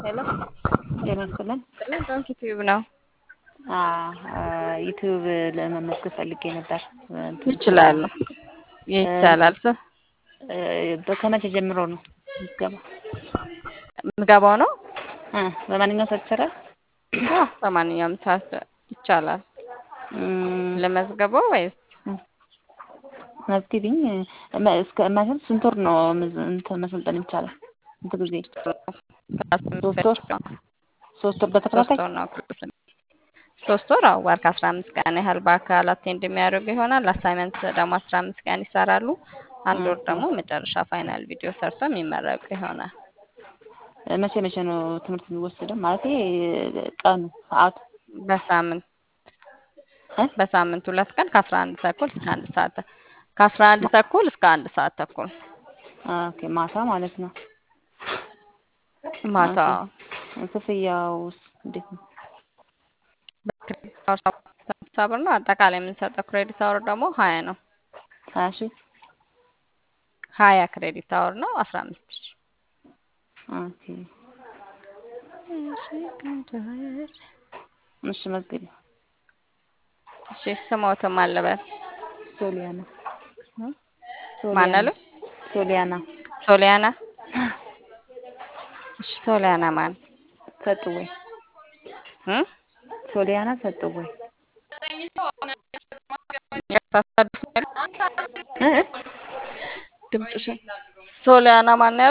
ሄሎ ጤና ይስጥልን። ጥልን ዶንኪ ቲዩብ ነው። ዩቲዩብ ለመመዝገብ ፈልጌ ነበር። ይችላሉ፣ ይቻላል። ስ እ ከመቼ ጀምሮ ነው ምዝገባ? ምዝገባው ነው እ በማንኛውም ሰዓት ይሰራል? አዎ፣ በማንኛውም ሰዓት ይቻላል። እም፣ ለመዝገበው ወይስ መዝግቢኝ። እስከ ማለት ስንት ወር ነው ምዝ- እንትን መሰልጠን ይቻላል? ስንት ጊዜ? ሶስት ወር ሶስት ወር ሶስት በተከታታይ ወር ነው። ሶስት ወር አዎ፣ ወር ከአስራ አምስት ቀን ያህል በአካል አቴንድ የሚያደርጉ ይሆናል። አሳይመንት ደግሞ አስራ አምስት ቀን ይሰራሉ። አንድ ወር ደግሞ መጨረሻ ፋይናል ቪዲዮ ሰርቶ የሚመረቁ ይሆናል። መቼ መቼ ነው ትምህርት የሚወሰደው? ማለት ቀኑ ሰዓቱ? በሳምንት እ? በሳምንት ሁለት ቀን ከአስራ አንድ ተኩል እስከ አንድ ሰዓት ተ- ከአስራ አንድ ተኩል እስከ አንድ ሰዓት ተኩል ኦኬ ማታ ማለት ነው። ማታ ኦኬ። ክፍያውስ እንዴት ነው? በክሬዲት አወር ሰባ ብር ነው። አጠቃላይ የምንሰጠው ክሬዲት አወር ደግሞ ሀያ ነው። ሀያ ሺህ ሀያ ክሬዲት አወር ነው አስራ አምስት ሺህ ኦኬ። እሺ መዝግቢ። እሺ ስሞትም አለበት ሶሊያና ማን አሉ? ሶሊያና ሶሊያና እሺ ሶሊያና ማን ሰጥወይ እ? ሶሊያና ሰጥወይ ያሳሳዱት እ? ድምፅሽን ሶሊያና ማን